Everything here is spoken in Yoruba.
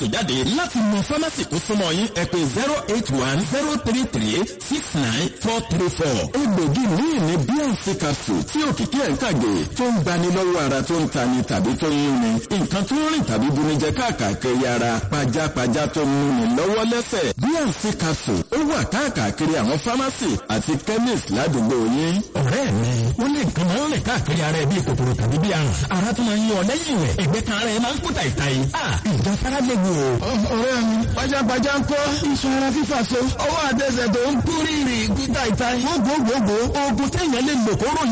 capsule jáde láti mọ fámásì tó súnmọ́ yín ẹ pè zero eight one zero three three six nine four three four. egbògi míì ní bnc capsule tí òkìkí ẹ̀ ń kàgé tó ń gbani lọ́wọ́ ara tó ń tani tàbí tó ń yúnni nǹkan tó ń rìn tàbí bunijẹ káàkiri ara pajápajá tó ń múni lọ́wọ́ lẹ́sẹ̀ bnc capsule ó wà káàkiri àwọn fámásì àti chemist ládùúgbò yín. ọ̀rẹ́ mi ó lè nǹkan máa ń rìn káàkiri ara ẹ bíi kòkòrò tàbí bíi àrùn ara tó máa ń yọ lẹ́yìn rẹ̀ ẹgbẹ́ kan ara ẹ máa ń kú tàìtàì. ìjà fara léwu o. ọ̀rẹ́ mi pajápajá ń kọ́ iṣan ara fífà so ọwọ́ àtẹsẹ̀ tó ń kú rírì kú tàìtàì. gbogbogbò oògùn téèyàn lè lò kóró